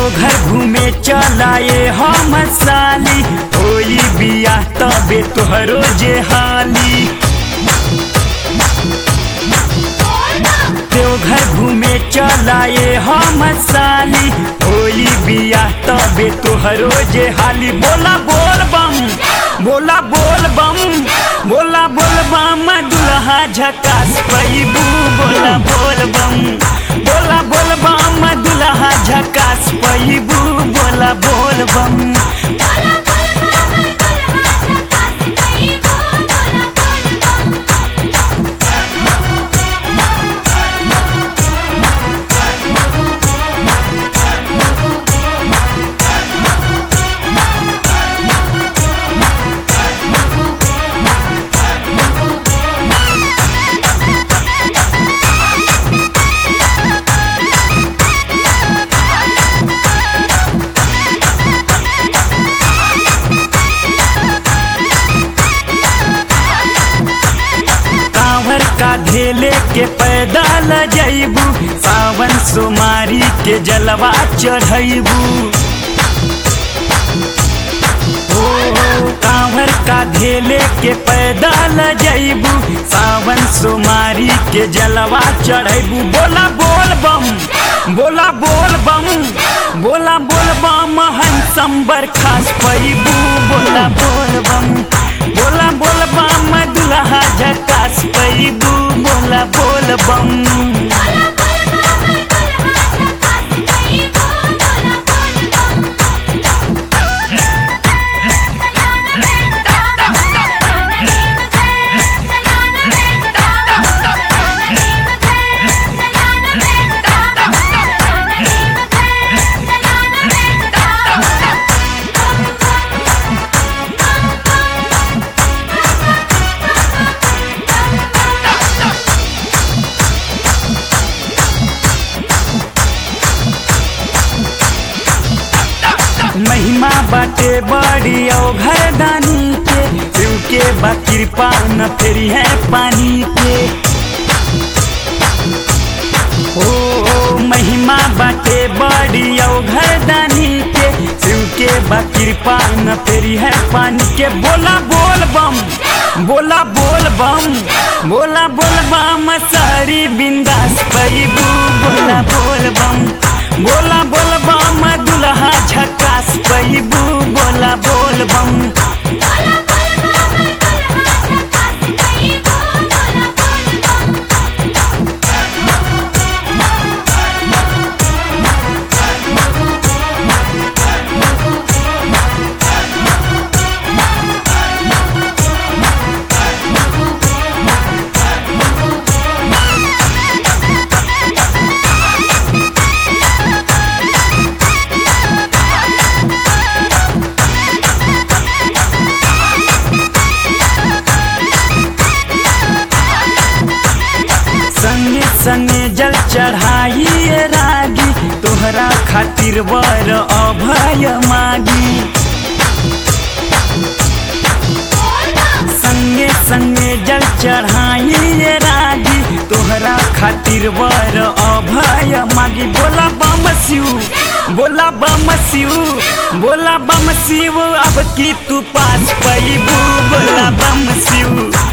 देवघर घूमे चलाए हम साली होई बिया तबे तोहरो जे हाली देवघर घूमे चलाए हम साली होई बिया तबे तोहरो जे हाली बोला बोल बम बोला बोल बम बोला बोल बम दुल्हा झकास पैबू बोला बोल बम बोला बोल बम दुल्हा झकास पैबू बोला बोल बम बोला बोल बम दुल्हा झकास पैबू बोला बोल बम कांवर का धेले के पैदल जैबू सावन सोमारी के जलवा चढ़ैबू ओ कांवर का धेले के पैदल जैबू सावन सोमारी के जलवा चढ़ैबू बोला बोल बम बोला बोल बम बोला बोल बम हंसम बरखास पैबू बोला बोल बम बोला बोल बम दुल्हा झकास पैबू बोला बोल बम बोला बोल बम दुल्हा झकास पैबू बोला बोल बम महिमा बाटे बड़ी औ घरदानी के शिव के बा कृपा न फेरी है पानी के ओ ओ, महिमा बाटे बड़ी औ घरदानी के शिव के बा कृपा न फेरी है पानी के बोला बोल बम बोला बोल बम बोला बोल बम सारी बिंदास पैबू बोला बोल बम बोला बोल बम दुल्हा झकास पैबू बोला बोल बम बोला बोल बम दुल्हा झकास पैबू बोला बोल बम संगे संगे जल चढ़ाइए रागी तोहरा खातिर वर अभय मागी संगे संगे जल चढ़ाइए रागी तोहरा खातिर वर अभय मागी बोला बम शिव बोला बम शिव बोला बम शिव अब की तू पास पैबू बोला बम शिव